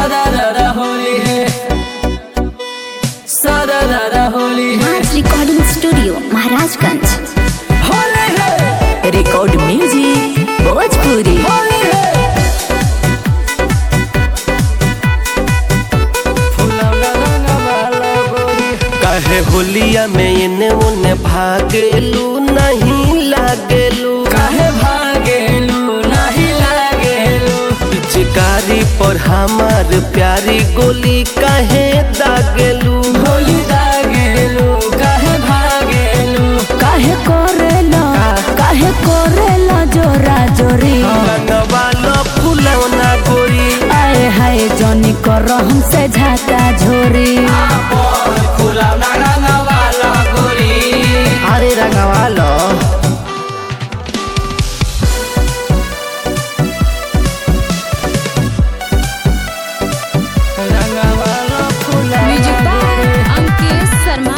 सादा दादा होली है सादा दादा होली है राज रिकॉर्डिंग स्टूडियो महाराजगंज होली है रिकॉर्ड म्यूजिक भोजपुरी होली है फुलौना रंगवाला गोरी काहे होलिया में इने उने भागेलू नहीं लागेलू काहे भागेलू नहीं लागेलू पिचकारी पर हमार प्यारी गोली काहे दागेलू होली दागेलू काहे भागेलू काहे करेला काहे करेला जोरा जोरी रंगवाला फुलौना गोरी आए हाय जनी कर हमसे झाका झोरी फुलौना रंगवाला गोरी अरे रंगवाला रंगवाला फुलौना music by Ankit Sharma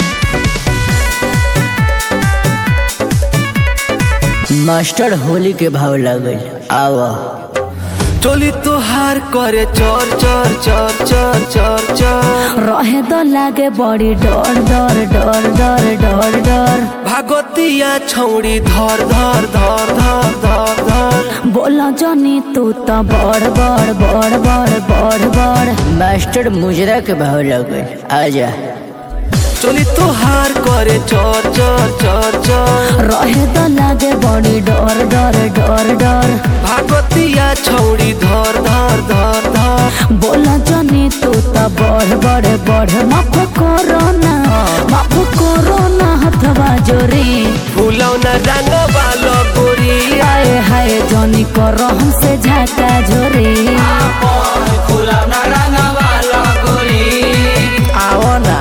master Holi के भाव लगल आवा चोली तोहार करे चोर चोर चोर चोर चोर चोर रहे तो लागे बड़ी डर डर डर डर डर डर भागवतिया छौड़ी धर धर धर धर धर धर बोला जनी तू तो बड़ बड़ बड़ बड़ बड़ बड़ मास्टर मुजरा के भाव लगल आजा चोली तोहार करे चोर चोर चोर चोर रहे तो लागे बड़ी डर डर डर डर भागवतिया छौड़ी धर धर धर धर बोला जनी तू तो बड़ बड़ बड़ माफ करो ना माफ करो ना हथवा जोरी फुलौना रंग वालो गोरी आए हाय जनी करो हमसे झाका झोरी फुलौना रंगवाला गोरी आओ ना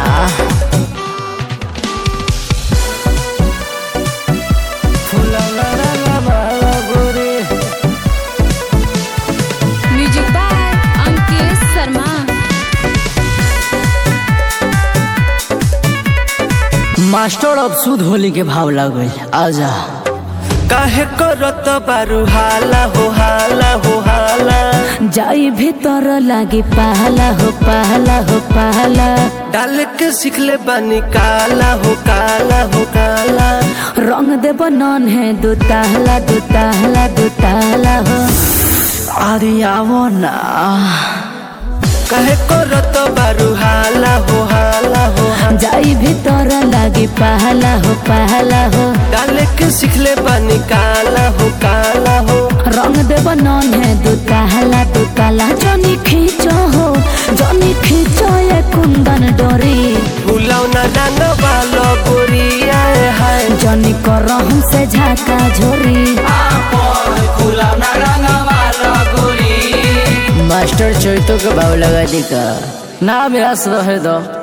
फुलौना रंगवाला गोरी music by Ankit Sharma master अब सुध होली के भाव लगल आजा काहे करत बारू हाला हो हाला हो हाला जाई भीतर लागी पहला हो पहला हो पहला डाल के सिखले बानी काला हो काला हो काला रंग दे बनन है दो ताहला दो ताहला दो ताहला हो अरे आवो ना काहे करत बारू हाला हो हाला हो हाला। जाई भीतर लागी पहला हो पहला हो डाल के सिखले बानी काला हो काला हो रंग दे बनन है दो ताहला दो ताला जनी खींचो हो जनी खींचो ये कुंदन डोरी फुलौना रंग वालो गोरी आए हाय जनी कर हमसे झाका झोरी फुलौना रंगवाला गोरी मास्टर चोइतो के भाव लगा दी का ना मेरा रहे दो